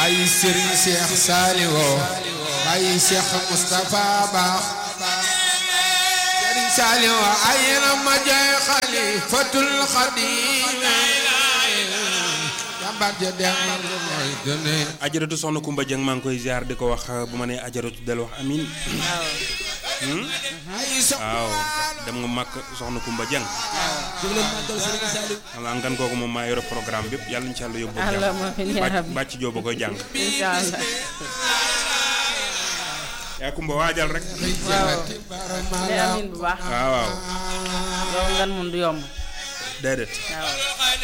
bàyyi Serigne Cheikh Saliwo bàyyi Cheikh Moustapha Ba Serigne Saliwo ay na ma jay xalifatul xadim jàmbaar ja dem mooy dune ajaratu soxna Kumba Jeng maa ngi koy ziar di ko wax bu ma nee ajaratu del wax amin ay so waaw dem nga màkk soxna Kumba Jeng jóg leen màggal Serigne Saliou xam naa ngan kooku moom maa yore programme bi yëpp yàlla incha allah yóbbu Allahumma amin ya bàcc rabbi. bàcc jóoba koy jàng incha allah yaa Kumba waajal rek waaw day amin bu baax waaw waaw yow ngan mun du yomb déedéet waaw